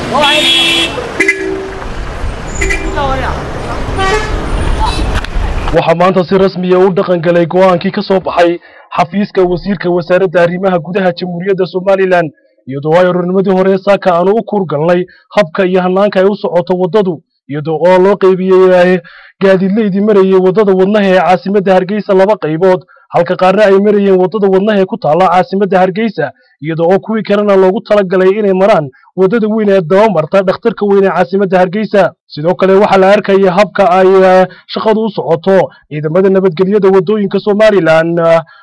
waxaa maanta si rasmiya u dhaqan galay go'aankii ka soo baxay xafiiska wasiirka wasaaradda arrimaha gudaha jamhuuriyadda somalilan iyadoo ay orornimadii hore saaka aanu u kuurgalnay habka iyo hannaanka ay u socoto waddadu iyadoo oo loo qaybiyey gaadiidleydii marayay waddada wadnaha ee caasimadda hargeysa laba qaybood halka qaarna ay marayeen waddada wadnaha ee ku taalla caasimadda hargeysa iyadoo oo kuwii kalena loogu talagalay inay maraan waddada weyn ee dabamarta dhakhtarka weyn ee caasimadda hargeysa sidoo kale waxaa la arkaya habka ay shaqadu u socoto ciidamada nabadgelyada waddooyinka somalilan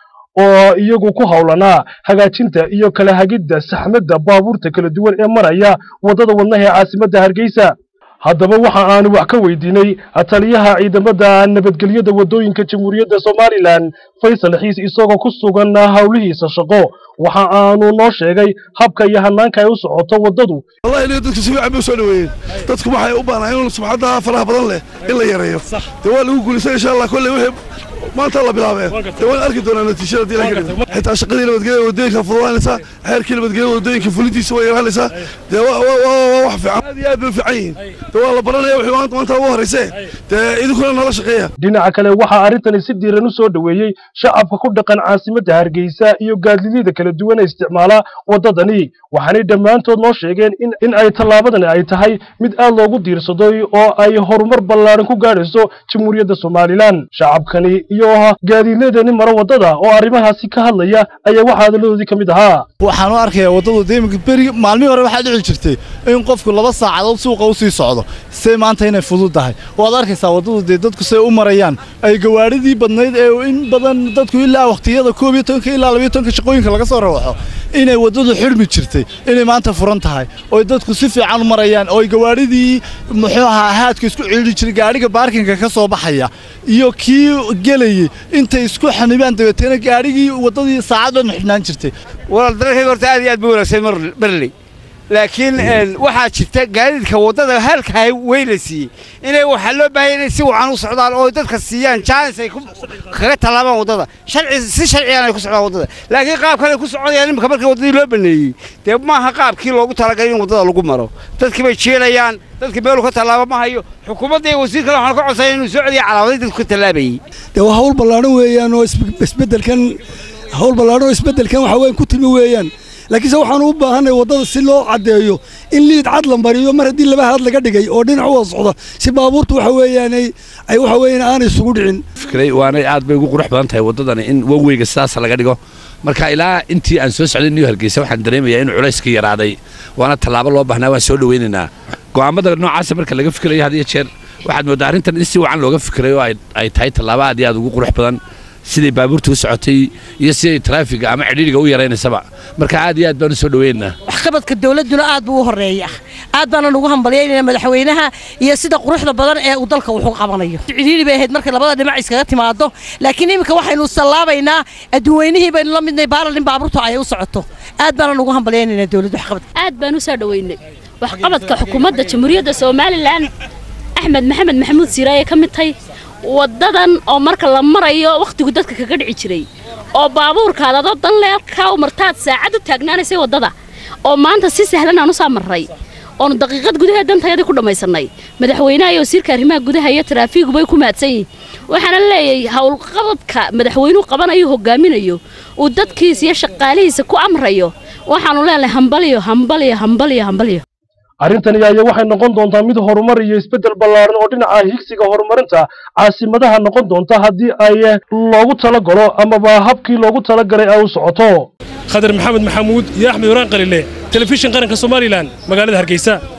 oo iyagu ku howlanaa hagaajinta iyo kala hagidda saxmadda baabuurta kala duwan ee maraya waddada wadnaha ee caasimadda hargeysa haddaba waxa aanu wax ka weydiinay taliyaha ciidamada nabadgelyada waddooyinka jamhuuriyadda somalilan faysal xiis isagoo ku sugan howlihiisa shaqo waxa aanu noo sheegay habka iyo hannaanka ay u socoto waddadu wallahi aniga dadka si fiican bay u soo dhaweeyeen dadku waxay u baahnaa in subxadda faraha badan leh in la yareeyo dee waa lagu guulaysan insha allah kolley wixii maanta la bilaabee dee waan arki doonaa natiijada haddii la kadhigo xitaa shaqadii nabadgelyada waddooyinka fududaanaysaa xeerkii nabadgelyada waddooyinka fulintiisa way yaraanaysaa dee waa wax fiican aad iyo aad bay u fiican yihiin dee waa la baranaya wixii maanta maanta ugu horreysee dee idinkuna nala shaqeeya dhinaca kale waxaa arrintani si diiran u soo dhoweeyey shacabka ku dhaqan caasimadda hargeysa iyo gaadiidyada kala duwan ee isticmaala waddadani waxaanay dhammaantood noo sheegeen in ay tallaabadani ay tahay mid aad loogu diirsaday oo ay horumar ballaaran ku gaadhayso jamhuuriyadda somalilan shacabkani iyo gaadiidladani mara waddada oo arrimahaasi ka hadlaya ayaa waxaa hadaladoodii ka mid ahaa waxaan u arkayaa waddadu deemika beri maalmihii hore waxaa dhici jirtay in qofku laba saacadood suuqa u sii socdo see maanta inay fudud tahay waad arkaysaa waddadu dee dadku say u marayaan ay gawaadhidii badnayd ee in badan dadku ilaa wakhtiyada koob iyo tobanka ilaa labiyo tobanka shaqooyinka laga soo rawaxo inay waddadu xidhmi jirtay inay maanta furan tahay oo dadku si fiican u marayaan oo gawaadhidii muxuu ahaa haadka isku ciidhi jiray gaadhiga baarkinka ka soo baxaya iyo kii gelayey intay isku xanibaan dabeetana gaadhigii waddadii saacad dhan xidhnaan jirtay walaal dalkayga horta aad iyo aad buu wanaagsan marley laakiin waxaa jirta gaadiidka waddada halkaa wey la siiyey inay waxaa loo baahaya inay si wacan u socdaan oo dadka siiyaan jaanis ay kaga tallaabaan waddada sharci si sharciyan ay ku socdaan waddada laakiin qaabkan ay ku soconayaan iminka markii waddadii loo baneeyey dee maaha qaabkii loogu talagalay in waddada lagu maro dadkii bay jeelayaan dadkii meelu ka tallaaba ma hayo xukuumadda iyo wasiirkana waxaan ka codsaya inuu soo celiya calaamaday dadku ka tallaabayey dee waa hawl ballaadhan weeyaan oo isbeddelkan hawl ballaadhan oo isbeddelkan waxa weyan ku timi weeyaan laakiinse waxaanu u baahanay waddada si loo caddeeyo in liid cad la mariyo mar haddii laba haad laga dhigay oo dhinac u wada socda si baabuurtu waxa weeyaan ay waxa weeyaan aanay isugu dhicin fikray waanay aad bay ugu qurux badan tahay waddadani in waweyga sidaas laga dhigo marka ilaa intii aan soo socday niyo hargeysa waxaan dareemayaa inuu culayska yaraaday waana tallaabo loo baahnaa waan soo dhaweynaynaa go'aamada noocaasa marka laga fikirayo had iyo jeer waxaad mooddaa arrintan in si wacan looga fikirayo oo ay tahay tallaabo aad iyo aad ugu qurux badan siday baabuurta u socotay iyo siday taraafiga ama cidhiidhiga u yaraynaysaba marka aad iyo aad baan u soo dhaweynaynaa waxqabadka dawladduna aad buu u horreeya aad baana nugu hambalyaynayna madaxweynaha iyo sida quruxda badan ee uu dalka wuxu qabanayo cidhiidhi bay ahayd markay labada dhinac iskaga timaado laakiin iminka waxaynu sallaabaynaa adduunweynihii baynu la midnay baalalin baabuurtu ay u socoto aad baana nugu hambalyaynaynaa dawladda waxqabadka aad baan u soo dhaweynay waxqabadka xukuumadda jamhuuriyadda somalilan axmed maxamed maxamuud siiraaye ka mid tahay waddadan oo marka la marayo wakhtigu dadka kaga dhici jiray oo baabuurkaad adoo dan leelkaa u martaad saacad u taagnaanaysay waddada oo maanta si sahlan aan u saa marray oonu daqiiqad gudaheed dantayadii ku dhammaysannay madaxweynaha iyo wasiirka arrimaha gudaha iyo taraafiigubay ku mahadsan yihin waxaana leeyahay howlqabadka madaxweynuhu qabanayo hogaaminayo uu dadkiisa iyo shaqaalihiisa ku amrayo waxaanu leenahay hambaliyo hambaliyo hambaliyo hambaliyo arrintani ayaa waxay noqon doontaa mid horumar iyo isbeddel ballaaran oo dhinaca higsiga horumarinta caasimadaha noqon doonta haddii ay loogu talagalo amaba habkii loogu talagalay ay u socoto khadar maxamed maxamuud iyo axmed waraan qalile telefishin qaranka somalilan magaalada hargeysa